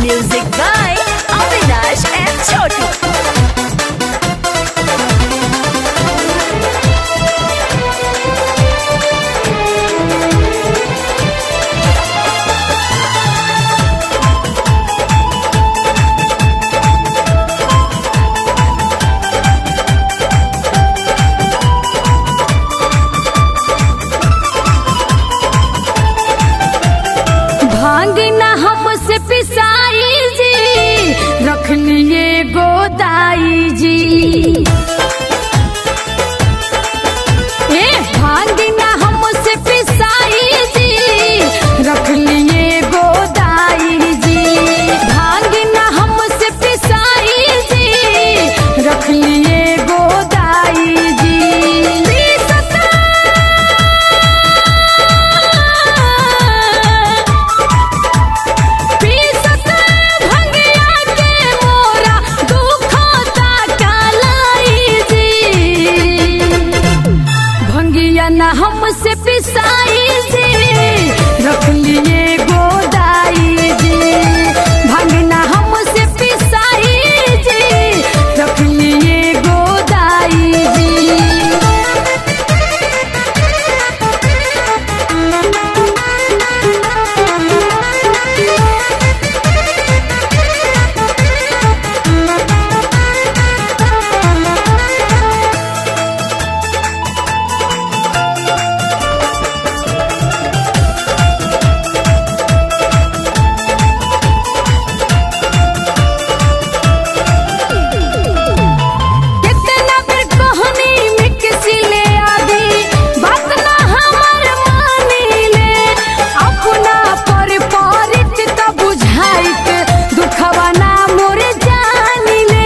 Music by Avinash and Chotu. भांग न हमसे पिसाई जी रख लिए गोदाई जी ए भांग न हमसे पिसाई जी रख लिए गोदाई जी भांग न हमसे पिसाई जी रख लिए गोदाई जी पीसत भंगिया के मोरा दुखता कालाई जी भंगिया न हमसे पिसाई जी रख लिए गोदाई जी भंग न हमसे पिसाई जी रख लिए गोदाई जी कितना बेर कहनी मिक्सी ले आदि बात ना हमर मानी ले अपना पर परित त बुझाइत दुखवा ना मोर जानी ले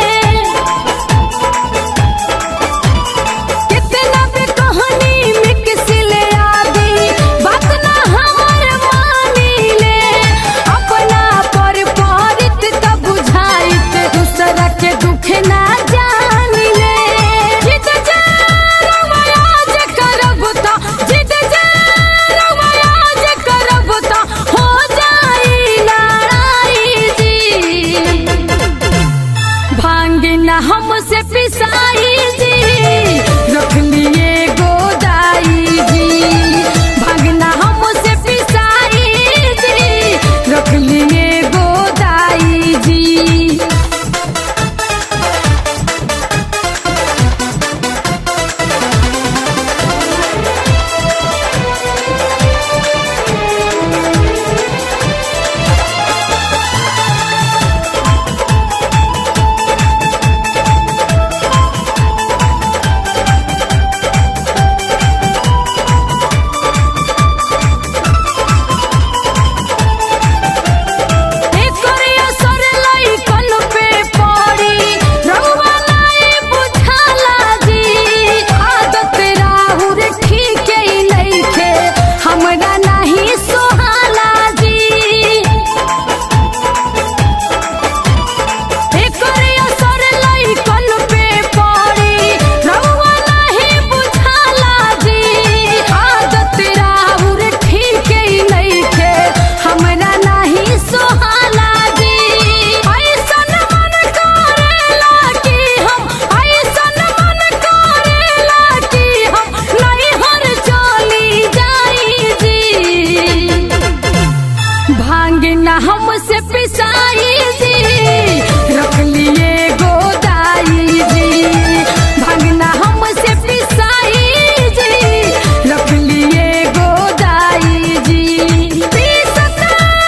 कितना बेर कहनी मिक्सी ले आदि बात ना हमर मानी ले अपना पर परित त बुझाइत दूसरा के दुख ना जानी ले जिद रवाज करब त जिद रवाज करब त हो जाई लड़ाई जी भांग न हमसे पिसाई जी रख लिए गोदाई जी भांग न हमसे पिसाई जी रख लिए गोदाई जी एकर असर लइकन पे पड़ी रउआ नाई बुझाला जी आदत राहुर ठीक ही नइखे हमरा नाही सोहाला जी एकर असर लइकन पे पड़ी रउआ नाही बुझाला जी आदत राहुर ठीक ही नइखे हमरा नाही सोहाला जी ऐसन मन करेला कि हम ऐसन मन करेला कि हम नैहर चली जाई जी भांग न हमसे पिसाई जी रख लिए गोदाई जी भांग न हमसे पिसाई जी रख लिए गोदाई जी पीसत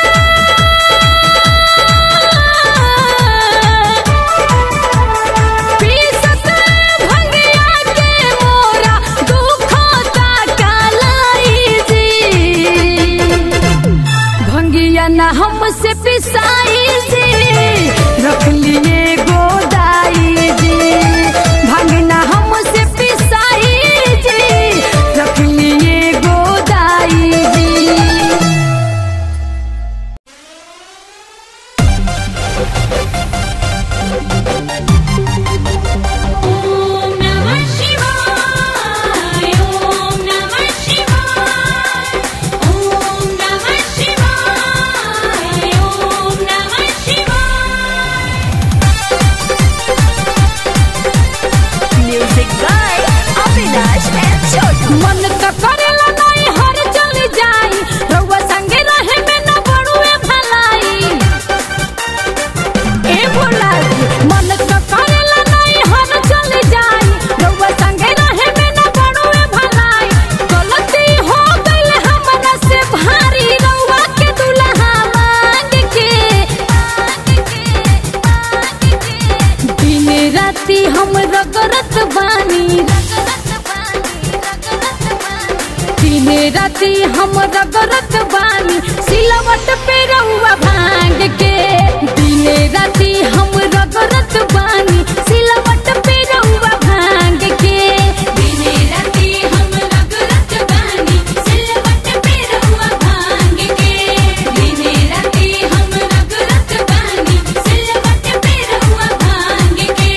पीसत भंगिया के मोरा दुखता कालाई जी भंगिया न हमसे पिसाई जी रख लिए गोदाई जी भंग न हमसे पिसाई जी रख लिए गोदाई जी ॐ नमः शिवाय ॐ नमः शिवाय ॐ नमः शिवाय ॐ नमः राती हम रगरत बानी सिलवट पे रहुआ भांग के दिने राती हम रगरत बानी सिलवट पे रहुआ भांग के दिने राती हम रगरत बानी सिलवट पे रहुआ भांग के दिने राती हम रगरत बानी सिलवट पे रहुआ भांग के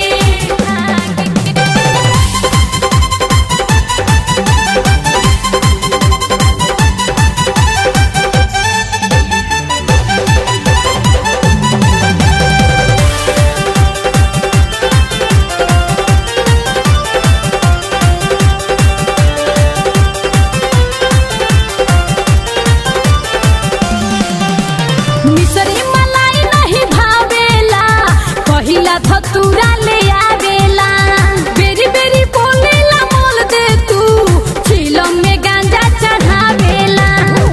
मिसरी मलाई नहीं भावेला पहिला धतूरा ले आवेला बेरी बेरी बोलेला मोल दे तू चिलम में गांजा चढ़ावेला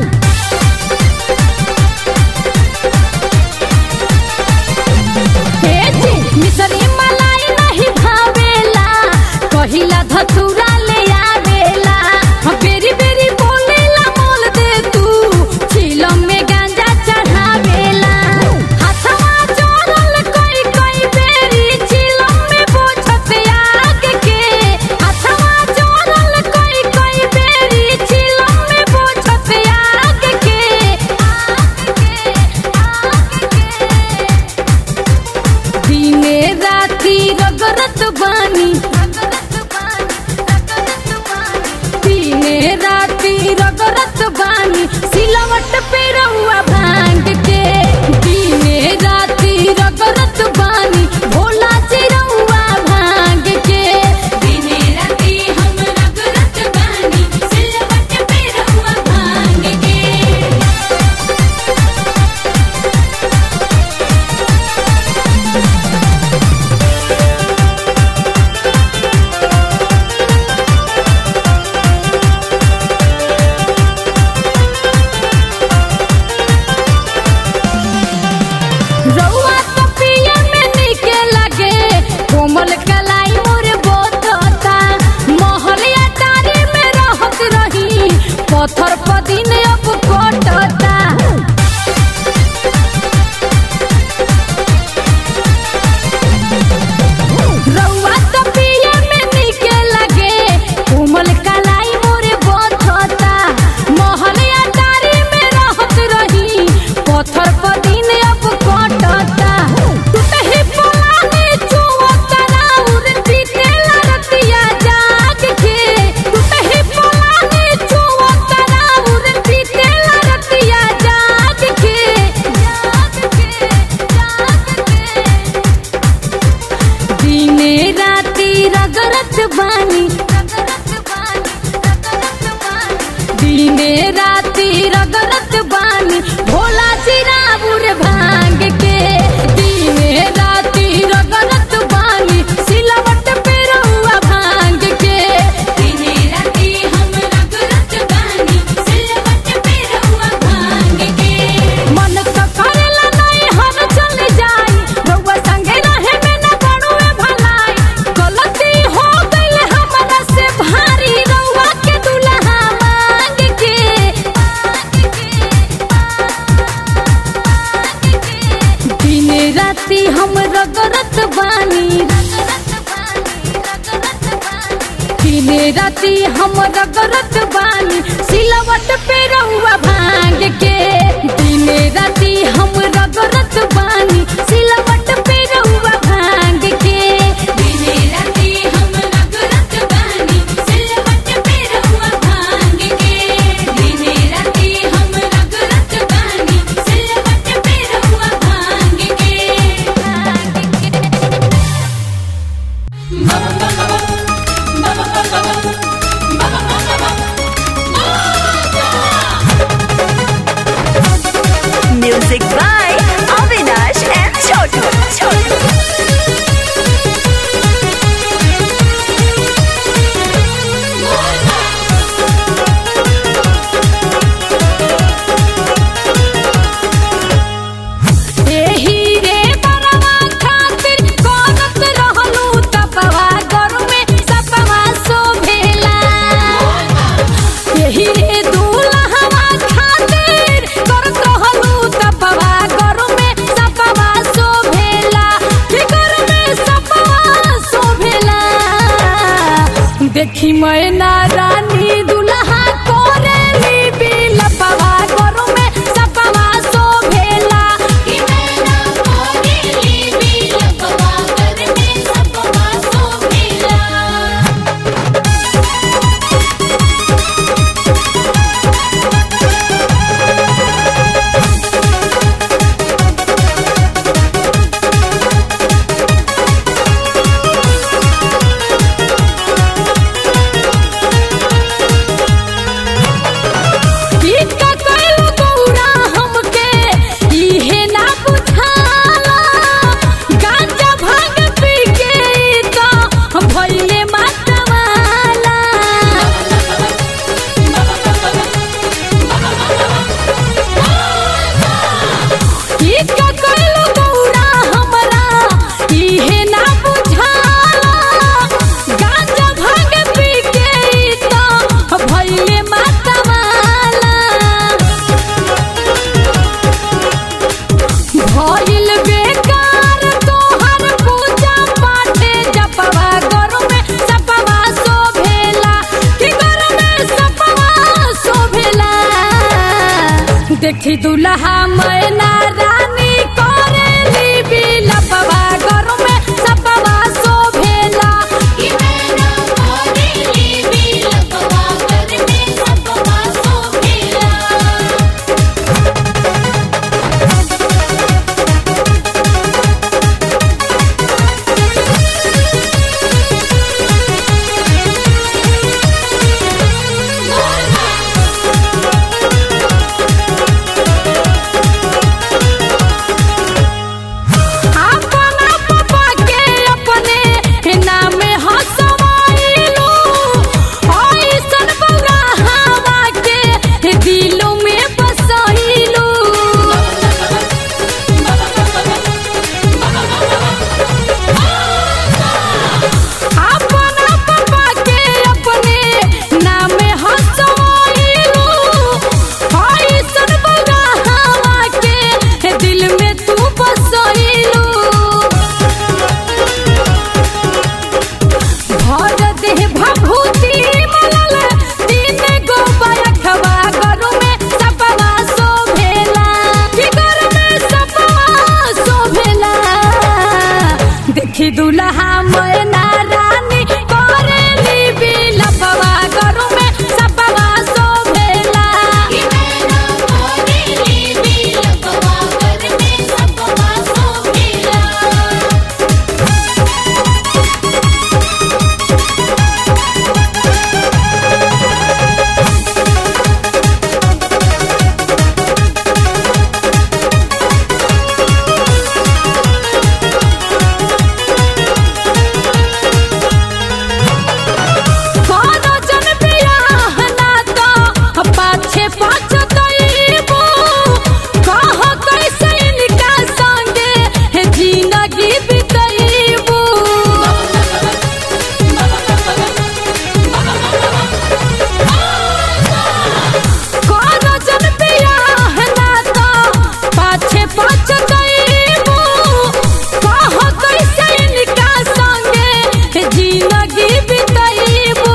हे जी, मिसरी मलाई नहीं भावेला पहिला धतूरा ले आवेला हाँ, बेरी बेरी बोलेला मोल दे तू चिलम में गांजा चढ़ावेला हाथवा जोड़ल कोई कोई बेरी चिलम में बोझत आग के हाथवा जोड़ल कोई कोई बेरी चिलम में बोझत आग के आग के आग के दिने राती रगरत बानी दिने राती रगरत बानी सिलवट पे रहुआ भांग के दिने राती रगरत बानी भोला जी रहुआ भांग के दिने राती हम रगरत बानी सिलवट पे रहुआ भांग के रउआ तो पिए में निके लगे कोमल कलाई मोर बोतता महलिया टारी में रहत रही पत्थर पदिन अब कटता रउआ तो पिए में निके लगे कोमल कलाई मोर बोतता महलिया टारी में रहत रही पत्थर पदिन अब कटता टूटही पलानी चुवतरा उर बीतेला रतिया जाग के टूटही पलानी चुवतरा उर बीतेला रतिया जाग के जाग के जाग के दिने राती रगरत बानी दिने राती रगरत बानी भोला चिराबुर भांग के दिने राती रगरत बानी सिलवट पे रहुआ भांग के दिने राती हम रगरत बानी सिलवट पे रहुआ भांग के मन तो करेला नहीं हम चल जाई रउआ संगे रहे में न बड़ुए भलाई गलती हो गइल हमरा से भारी रउआ के दुल्हा मांग के दिन राती हम रगरत बानी दिन राती हम रगरत बानी सिलवट पे रहुआ भांग के दिन राती हम रगरत बानी सिलवट पे रहुआ भांग के दिने राती हम रगरत बानी सिलवट पे रहुआ भांग के दिने राती हम रगरत बानी सिलवट पे रहुआ भांग के Music by देखी मैना रानी दुल्हा कोरेली बिलपवा गोरु में सपवा शोभेला कि मैना कोरेली बिलपवा कर में सपवा शोभेला इका कइलो गौरा हमके इहे ना बुझाला गांजा भांग पी के तो भइले मतवाला इका कइलो गौरा हमरा इहे ना बुझाला गांजा भांग पी के तो भइले मतवाला भइल बेकार तोहर पूजा पाठे जपवा गोरु में सपवा शोभेला कि गोरु में सपवा शोभेला देखी दुल्हा मैना रानी करेली बिलपवा गोरु में सपवा शोभेला कि मैना कोरेली बिलपवा कर में सपवा शोभेला अपना पापा के अपने नाम हसवाइलू ऐसन बौरा हवा के दिलों में बसैलू अपना पापा के अपने नाम हसवाइलू ऐसन बौरा हवा के दिल में तू बसैलू भर देह भभूति मलल तीन गो बरखवा गरु में सपवा शोभेला कि गरु में सपवा शोभेला देखी दुल्हा मैना रानी करेली बिलपवा गरु में सपवा शोभेला कि मैना कोरेली बिलपवा कर में सपवा शोभेला कोनो जन बियाह ना तो पाछे पाछ दैबो कह कैसे इनका संगे जिंदगी बितैबो कोनो जन बियाह ना तो पाछे पाछ दैबो कह कैसे इनका संगे जिंदगी बितैबो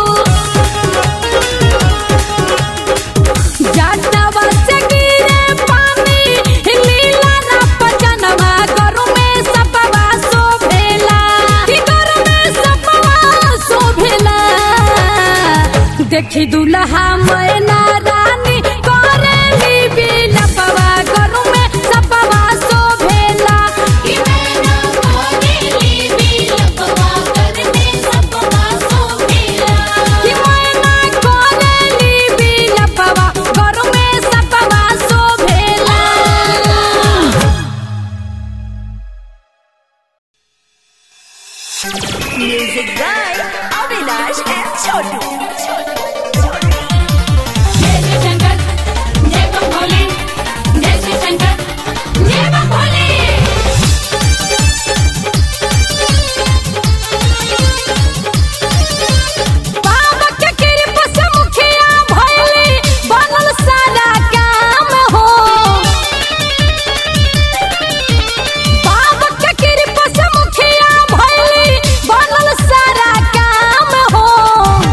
जानवा से गिरे पानी लीला ना पचनवा गरु में सपवा शोभेला कि गरु में सपवा शोभेला देखी दुल्हा मैना रानी करेली बिलपवा गरु में सपवा शोभेला कि मैना कोरेली बिलपवा कर में सपवा शोभेला कि मैना करेली बिलपवा गरु में सपवा शोभेला Music by Avinash and Chotu. जय जय शंकर जय बम भोले जय श्री शंकर जय बम भोले बाबा के कृपा से मुखिया भइली बनल सारा काम हो बाबा के कृपा से मुखिया भइली बनल सारा काम हो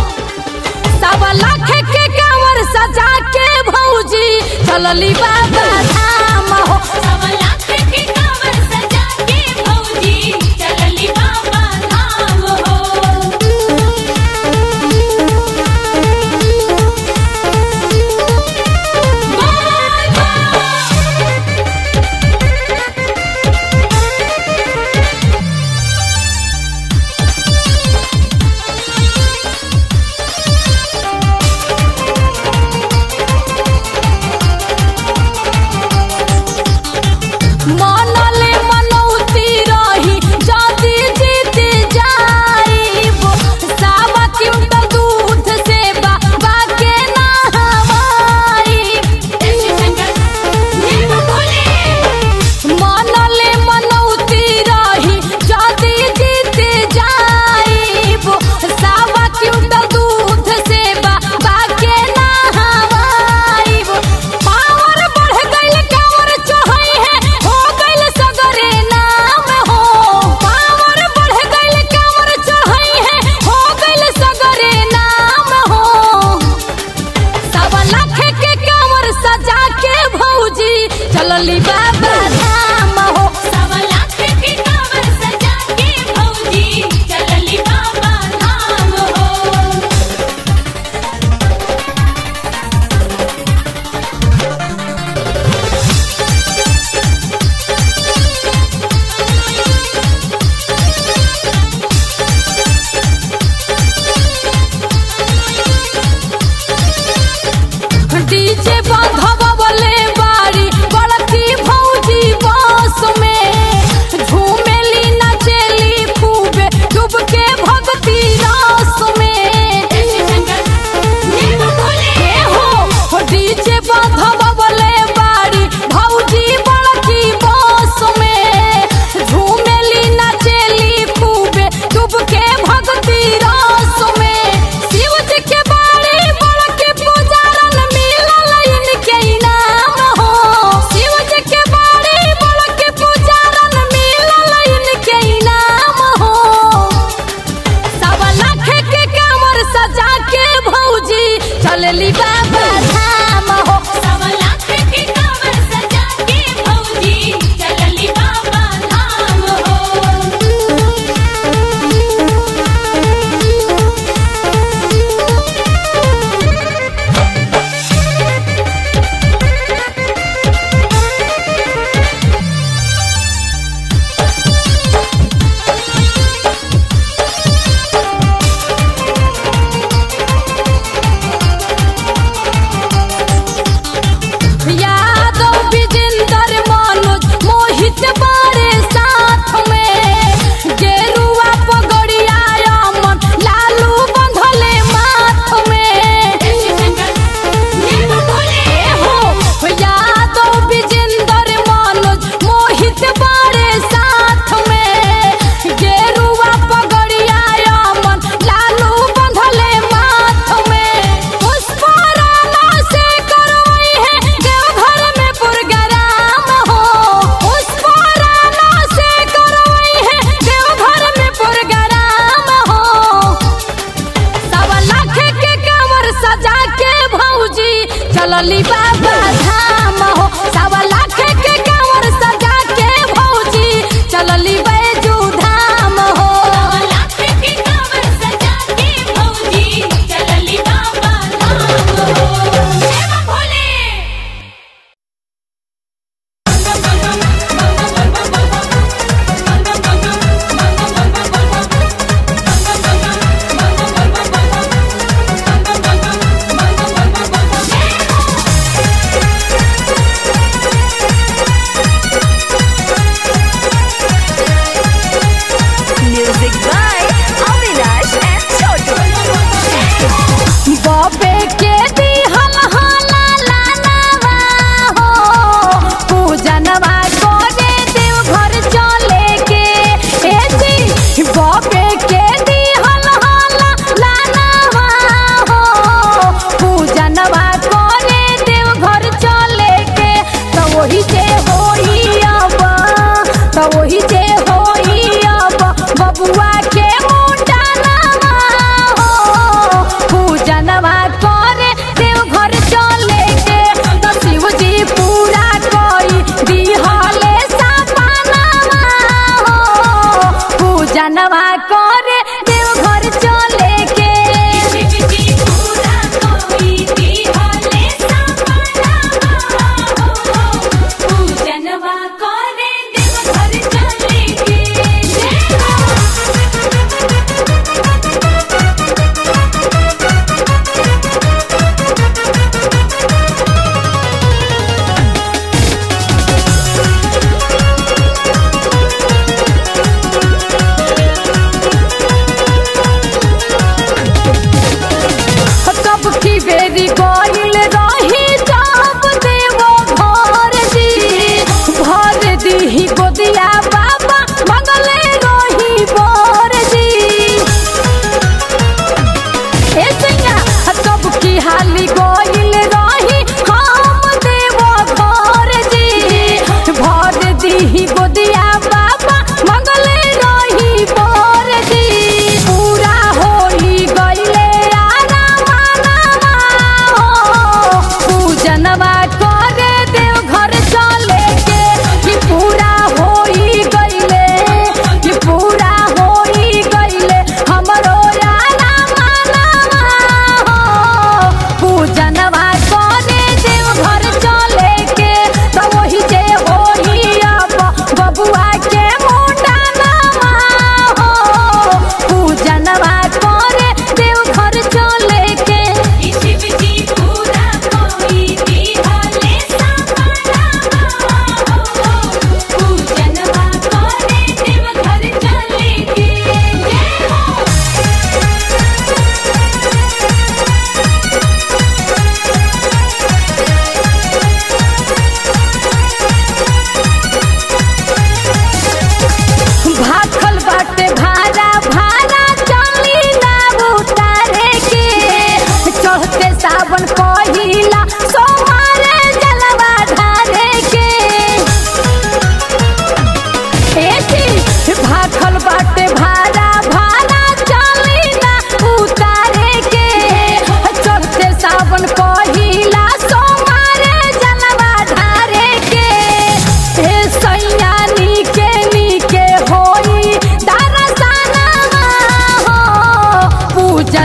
मनले मनौती रही जदी जीत जाइब सावा क्विंटल दूध से बाबा के नहवाइब मनले मनौती रही जदी जीत जाइब सावा क्विंटल दूध से बाबा के नहवाइब पावर बढ़ गइल कावर चढ़ई है हो गइल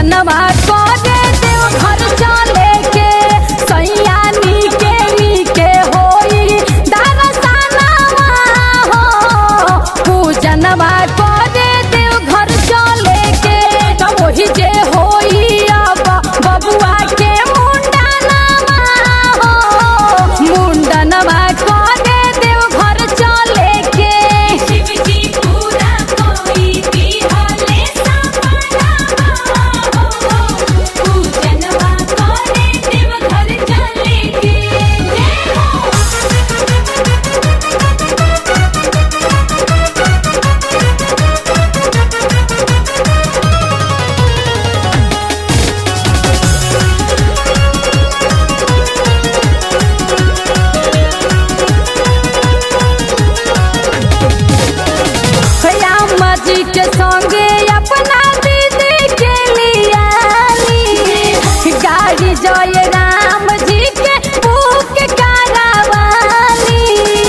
पूजनवा करे देव घर चले के सैया नीके नीके होई दरसनवा हो पूजनवा करे देव घर चले के तो वही जे होई अब बबुआ के मुंडनवा हो मुंडनवा करे देव घर चले के शिव जी पूरा कोई बिहाले सपना हो पूजनवा करे देव घर चले के जय हो राम जी के संगे अपना दीदी के लियाली गाड़ी जय राम जी के बुक करावाली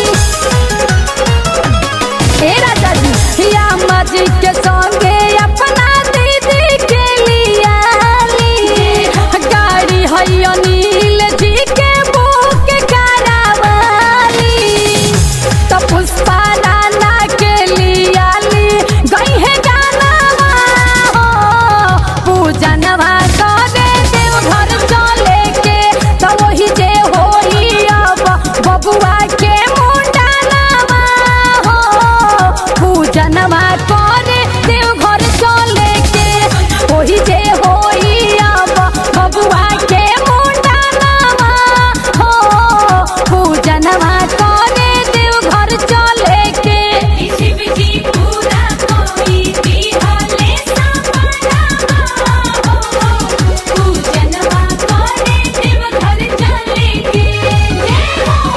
हे राजा जी राम जी के संगे अपना दीदी के लियाली गाड़ी है अनिल जी के बुक करावाली तो पुष्पा राना के लियाली गई है गाना हो पूजनवा करे देव घर चले के तो वही जे होई अब बबुआ के मुंडनवा हो पूजनवा करे देव घर चले के वही जे होई अब बबुआ के मुंडनवा हो पूजनवा करे देव घर चले के शिव जी पूरा कोई बिहाले सपना हो पूजनवा करे देव घर चले के जय हो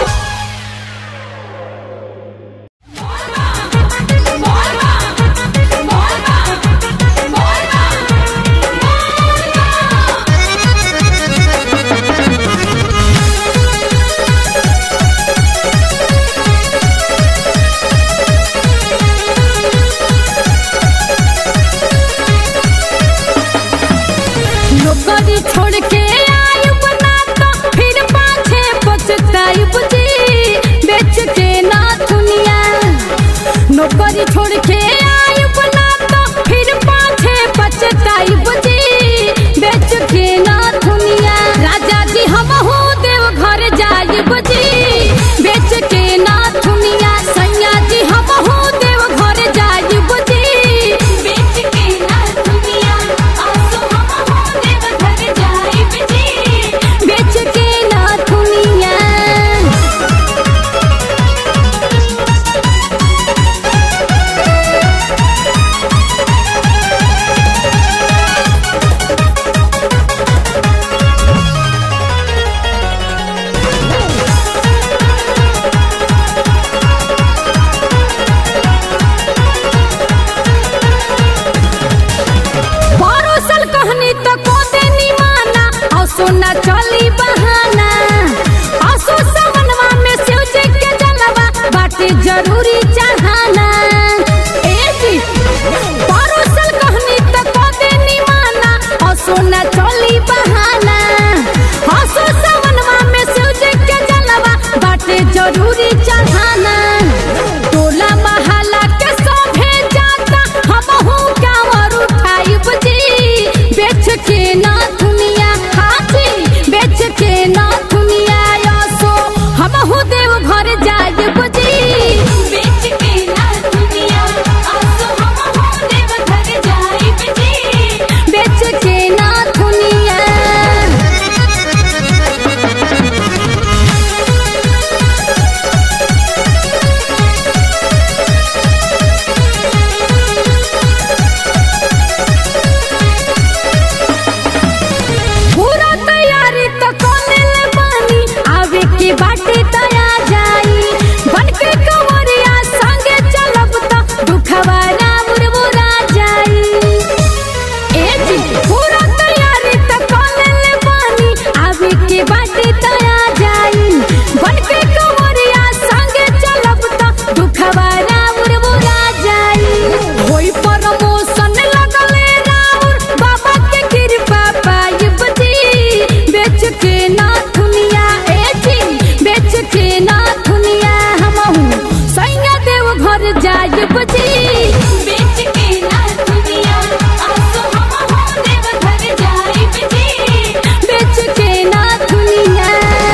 नौकरी छोड़ के आयुब ना तो फिर पाछे पछतायुब जी बेच के ना दुनिया नौकरी छोड़ के आयुब ना तो फिर पाछे पछतायुब जी बेच के ना दुनिया राजा जी हम हो देव घर जायुब जी बेच के ना दुनिया सैया जी हम हो देव घर जायुब जी बेच के ना दुनिया आसो हम हो देव घर जाइब जी बेच के ना दुनिया परोसल कहनी तो को देनी माना और सोना चली बहाना आसो सवनवा में शिव जी के जलवा बाटे जरूरी चाहना ए जी परोसल कहनी तो को देनी माना और सोना चली बहाना आसो सवनवा में शिव जी के जलवा बाटे जरूरी चाहना टोला महला के सोभे जाता हमहू कांवर उठाइब जी बेच के ना दुनिया हाथी बेच के ना दुनिया यसो हमहू देव घर जाइब जी बेच के ना घर जाइब जी बेच के ना दुनिया आसो हम हो देव घर जाइब जी बेच के ना दुनिया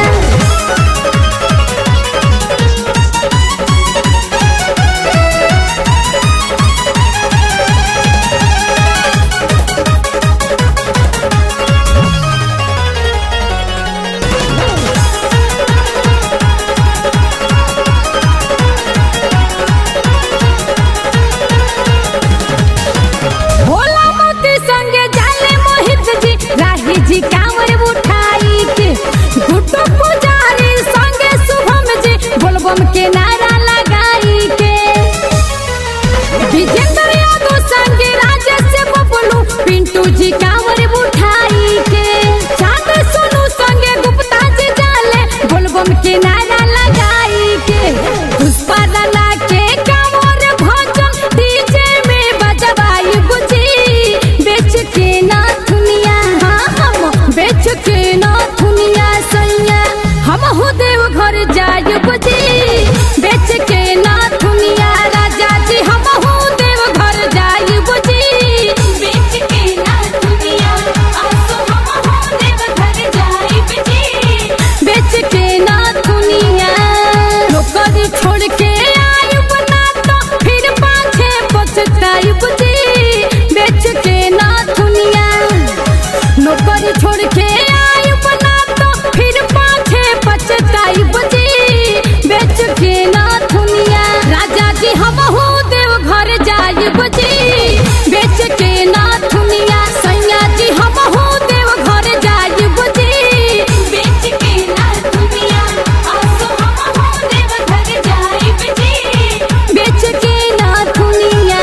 भोला मोती संगे जाले मोहित जी राही जी कांवर उठाई के गुड्डू पुजारी संगे शुभम जी बोलबम के नारा लगाई के विजेंद्र यादव संगे राजेश बबलू पिंटू जी कांवर उठाई के चांद सोनू संगे गुप्ता जी जाले बोलबम के नारा लगाई के पुष्पा राणा के कांवर भजन डीजे में बजवाई बुझी बेच के ना दुनिया हाँ हम बेच के ना दुनिया सैया हम हो देव घर जाय बुझी बेच के ना दुनिया राजा जी हम हो देव घर जाय बुझी बेच के ना दुनिया आसो हम हो देव घर जाइब जी बेच के ना दुनिया नौकरी छोड़ के आयुब ना तो फिर पाछे पछतायुब जी बेच के ना दुनिया नौकरी छोड़ के आयुब ना तो फिर पाछे पछतायुब जी बेच के ना दुनिया राजा जी हम हो देव घर जायुब जी बेच के ना दुनिया सैया जी हम हो देव घर जायुब जी बेच के ना दुनिया आसो हम हो देव घर जाइब जी बेच के ना दुनिया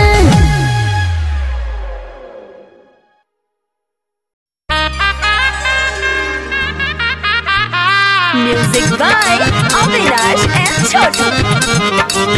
Music by Avinash and Chotu.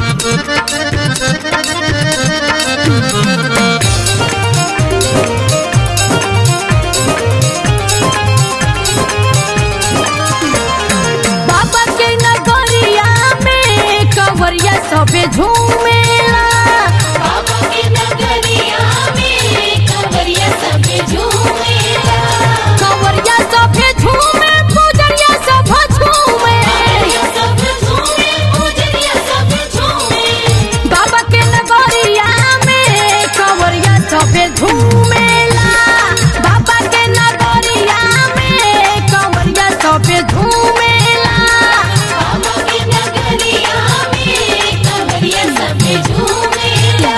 बाबा के नगरिया में कंवरिया सबे झूमेला बाबा के नगरिया में कंवरिया सब झूमेला कंवरिया सबे झूमे पूजरिया सब झूमे कंवरिया सब झूमे पूजरिया सब झूमे बाबा के नगरिया में कंवरिया सबे झूमेला बाबा के नगरिया में कंवरिया सबे झूमेला बाबा के नगरिया में कंवरिया सब झूमेला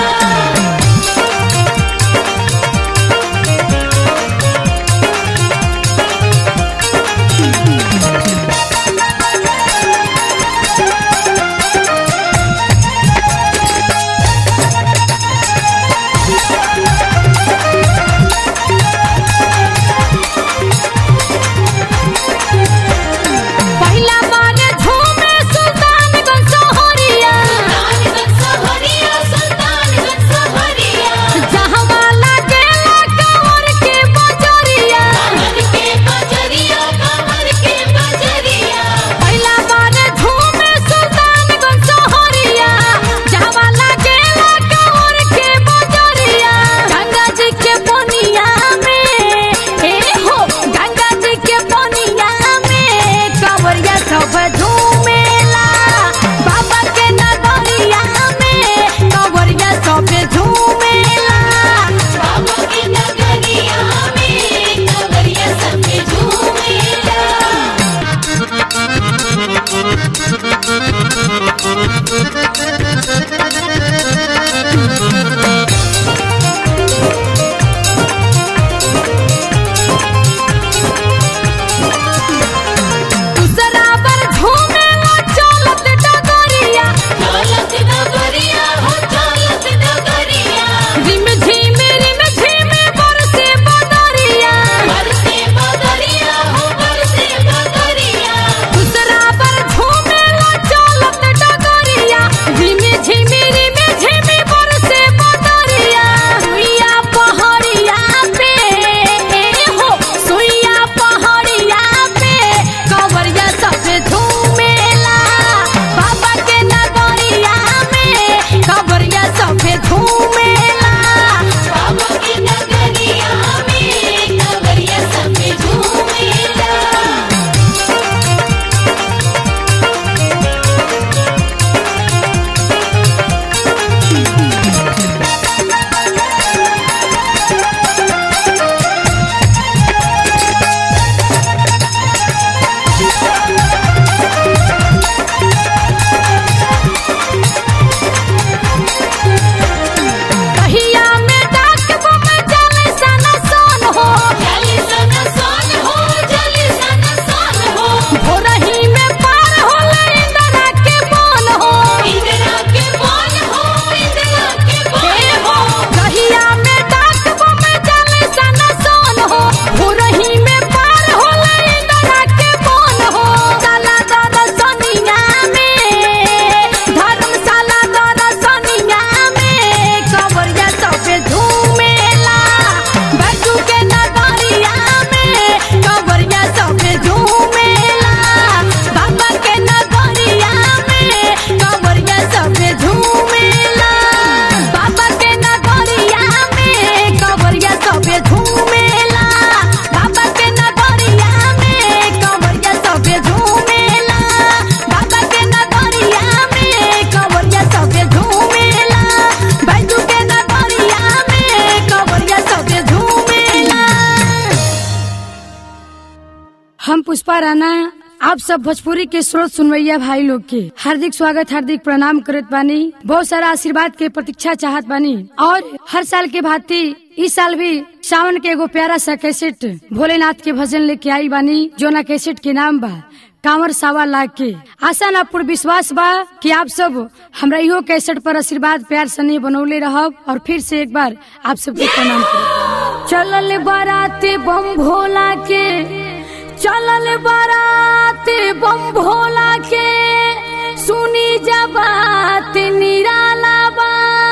पुष्पा राणा आप सब भोजपुरी के स्रोत सुनवैया भाई लोग के हार्दिक स्वागत हार्दिक प्रणाम करत बानी बहुत सारा आशीर्वाद के प्रतीक्षा चाहत बानी और हर साल के भांति इस साल भी सावन के एगो प्यारा सा कैसेट भोलेनाथ के भजन लेके आई बानी जोना कैसेट के नाम बा कांवर सावा लाग के आशा ना पूर्ण विश्वास बा कि आप सब हमरा इहो कैसेट पर आशीर्वाद प्यार सने बनौले रहब और फिर से एक बार आप सबके प्रणाम करब चलल बाराते बम भोला के चलल बाराते बम भोला के सुनी जा बात निराला बा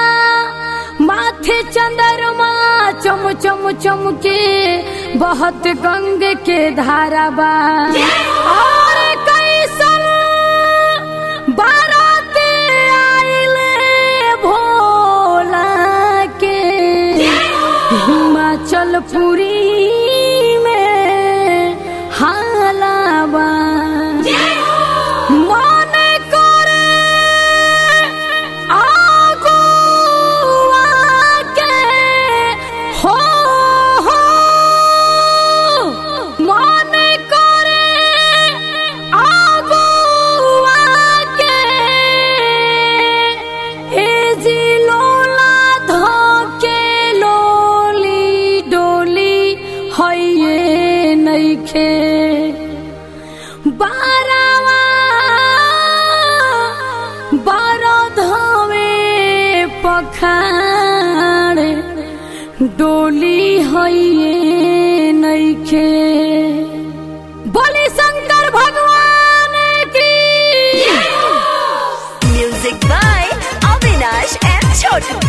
माथे चंद्रमा चम चम चम के बहुत गंग के धारा बा और कैसन बाराते आइले भोला के हिमाचल पुरी में हालाबा मन करे आगुआ के हो हो मन करे आगुआ के ए जी लोला धके लोली डोली हइये नइखे बारावा बारो धवे पखाड़ डोली हइये नइखे बोली शंकर भगवान की Music by Avinash and Chotu.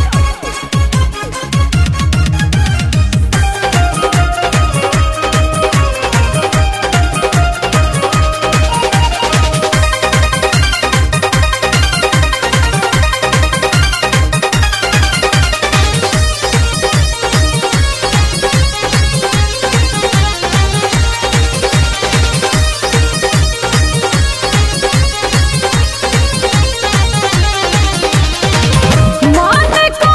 मन को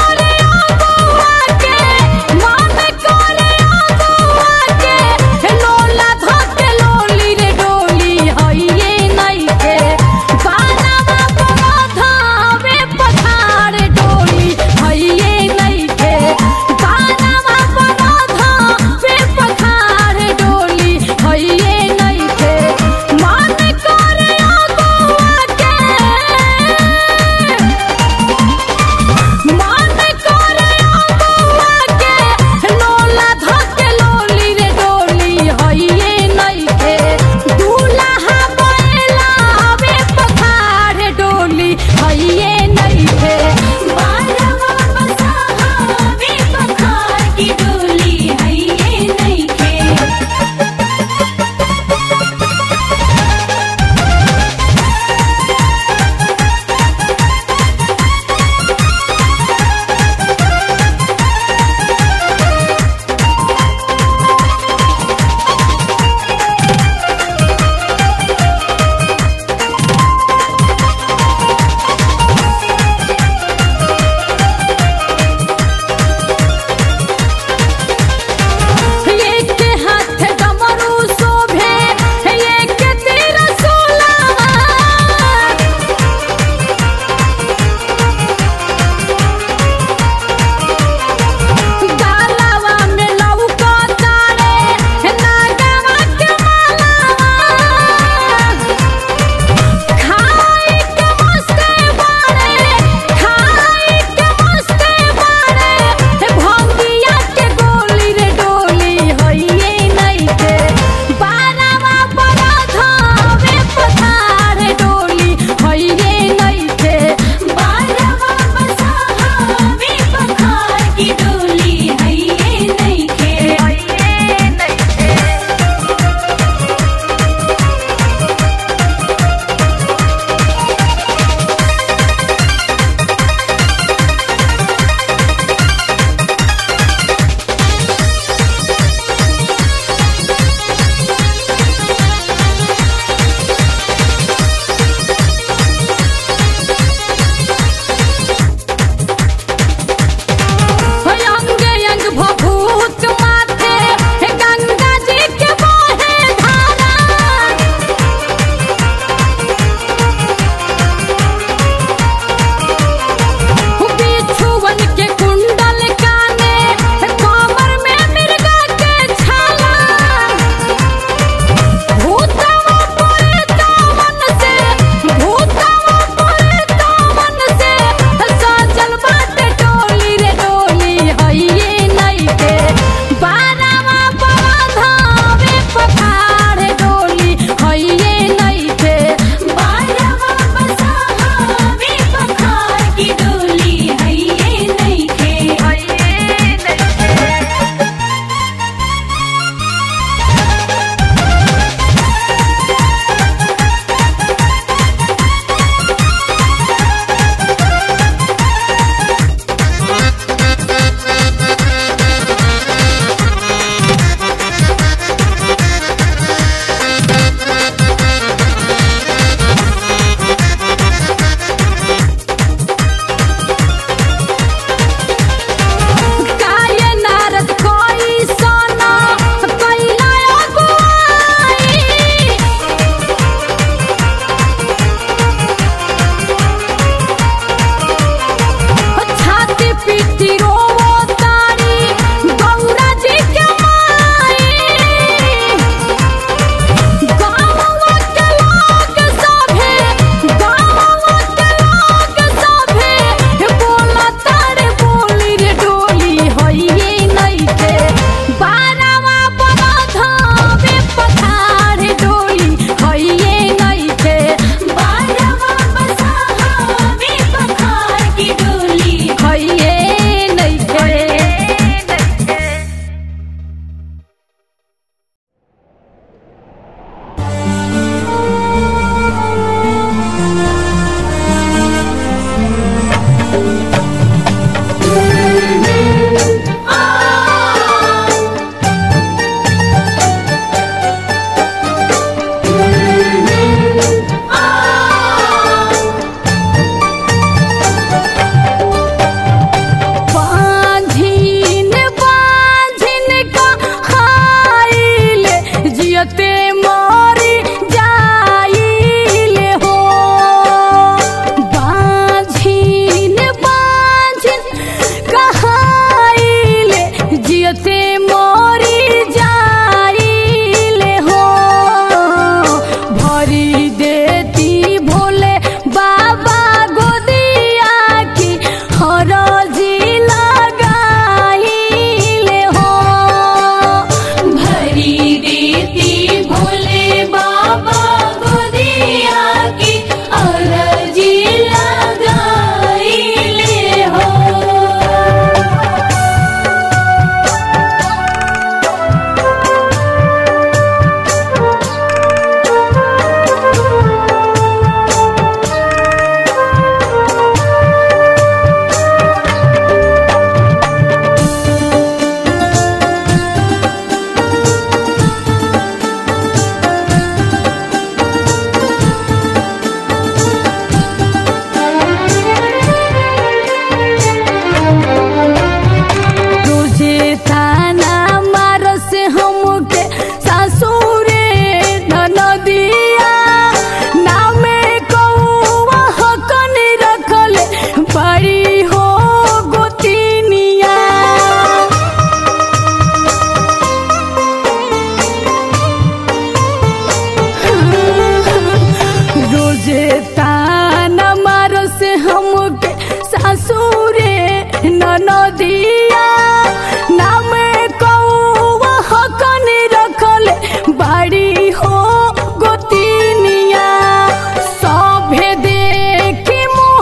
सासुरे ननदिया नाम कौआ हकन रखल बाड़ी हो गोतिनिया सभे देखी मुँह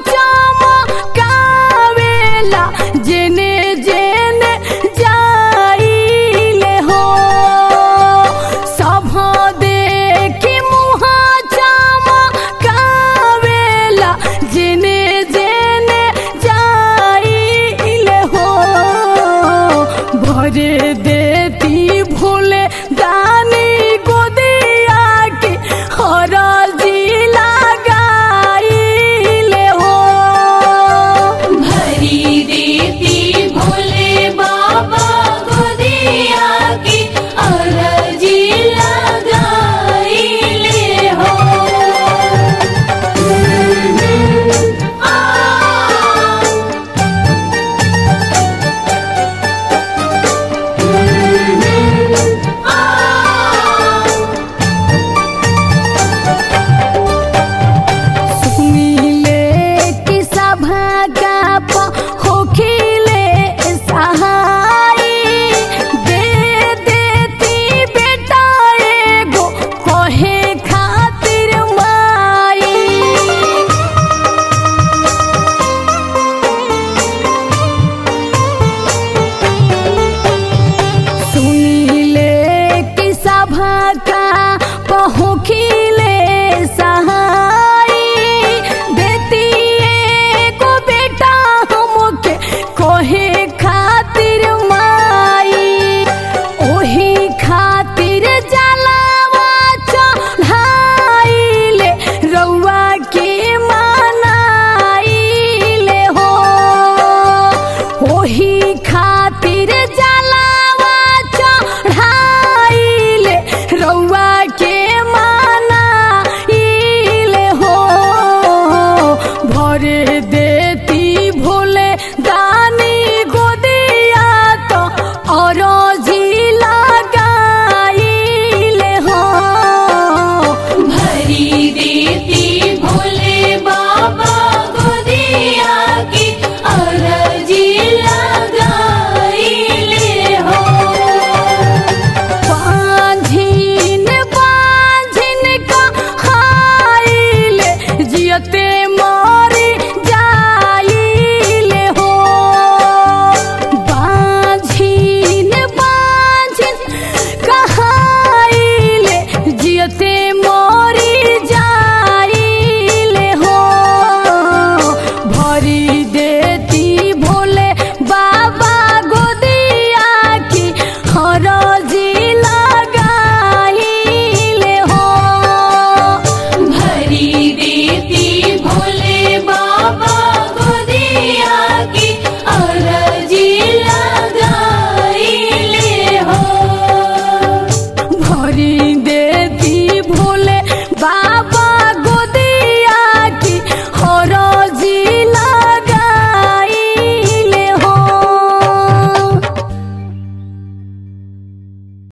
चमकावेला जेने जेने जाइले हो सभ देखी मुँह चमकावेला जेने जेने जाइले हो भरे देती भूले दानी गोदिया के हर जिला गाइले हो भरी देती भोले बाबा गोदिया की अरजी लगाइले हो आ सुनिले कि सभा का होखिले सहाय दे देती बेटा एगो कहे खातिर माई सुनिले कि सभा का पहुँखिले सहाय देती को बेटा हमके कोहे खातिर माई ओही खातिर जलावा चढ़ाइले रउआ के मनाइले हो ओही खातिर जलावा चढ़ाइले रउआ के मनाइले हो भरे देती भोले दानी गोदिया तो और जिला गाइले हो भरी देती भोले बाबा गोदिया की अरजी लगाइले हो बांझिन बांझिन कहाइले जियते मरी जाइले हो बांझिन बांझिन कहाइले जियते मरी जाइले हो भरी दे